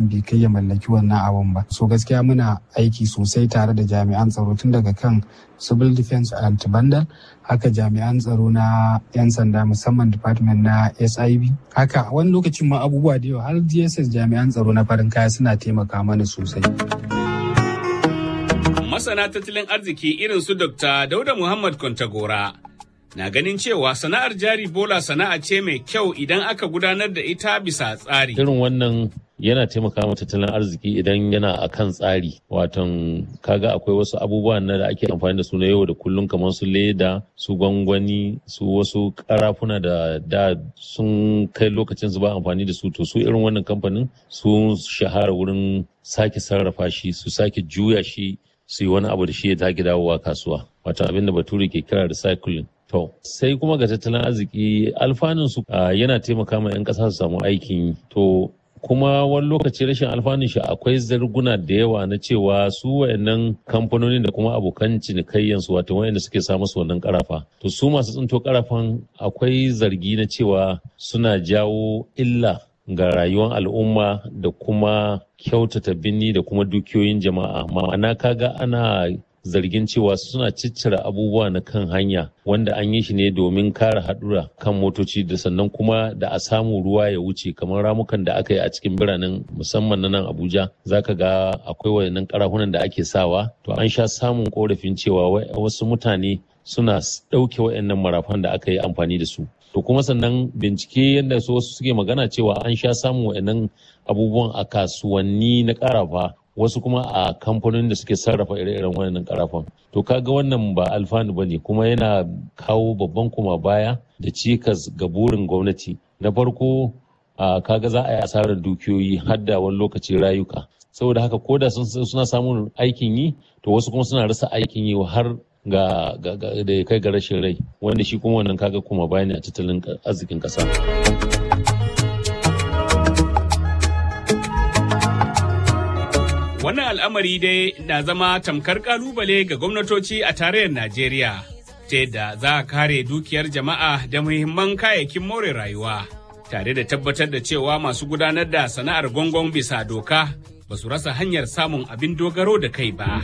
bai kai ya mallaki wannan abun ba so gaskiya muna aiki sosai tare da jami'an tsaro tun daga kan civil defense and bandal haka jami'an tsaro na 'yan sanda musamman department na sib haka wani lokacin ma abubuwa da yawa har dss jami'an tsaro na farin kaya suna taimaka mana sosai masana tattalin arziki irin su dr dauda muhammad kwantagora na ganin cewa sana'ar jari bola sana'a ce mai kyau idan aka gudanar da ita bisa tsari irin wannan yana taimaka ma tattalin arziki idan yana a kan tsari watan kaga akwai wasu abubuwa na da ake amfani da su na yau da kullum kamar su leda su gwangwani su wasu karafuna da da sun kai lokacin su ba amfani da su to su irin wannan kamfanin su shahara wurin sake sarrafa shi su sake juya shi su yi wani abu da shi ya take dawowa kasuwa wato abin da bature ke kira recycling To, sai kuma ga tattalin arziki alfanun su yana taimaka ma 'yan ƙasa su samu aikin yi. To, kuma wani lokaci rashin alfanun shi akwai zarguna da yawa na cewa su wayannan kamfanoni da kuma abokan cinikayyan su wato wayanda suke samu su wannan karafa to su masu tsinto karafan akwai zargi na cewa suna jawo illa ga rayuwar al'umma da kuma kyautata binni da kuma dukiyoyin jama'a ma'ana kaga ana zargin cewa suna ciccire abubuwa na kan hanya wanda an yi shi ne domin kare haɗura kan motoci da sannan kuma da a samu ruwa ya wuce kamar ramukan da aka yi a cikin biranen musamman na nan abuja zaka ga akwai wayannan karahunan da ake sawa to an sha samun korafin cewa wasu mutane suna ɗauke wayannan marafan da aka yi amfani da su to kuma sannan bincike yadda su wasu suke magana cewa an sha samun wayannan abubuwan a kasuwanni na karafa wasu kuma a kamfanonin da suke sarrafa ire-iren wannan karafan to kaga wannan ba alfanu bane kuma yana kawo babban kuma baya da cikas ga burin gwamnati na farko kaga za a yi asarar dukiyoyi har da wani lokaci rayuka saboda haka koda suna samun aikin yi to wasu kuma suna rasa aikin yi har ga da ya kai ga rashin rai wanda shi kuma wannan kaga kuma bayani a tattalin arzikin kasa. Wannan al'amari dai na zama tamkar kalubale ga gwamnatoci a tarayyar Najeriya, ta yadda za a kare dukiyar jama'a da muhimman kayayyakin more rayuwa, tare da tabbatar da cewa masu gudanar da sana'ar gongon bisa doka ba su rasa hanyar samun abin dogaro da kai ba.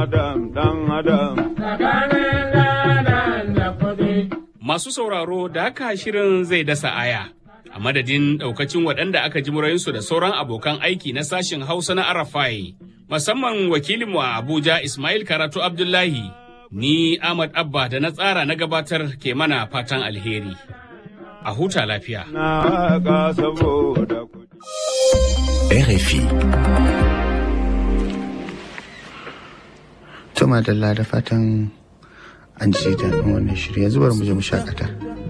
Masu sauraro da haka shirin zai dasa aya. a madadin daukacin waɗanda aka ji murayinsu da sauran abokan aiki na sashen hausa na arafai musamman wakilinmu a abuja ismail karatu abdullahi ni ahmad abba da na tsara na gabatar ke mana fatan alheri a huta lafiya RFI Tuma da fatan an ji daɗin wannan shirya zubar mu je mu shakata.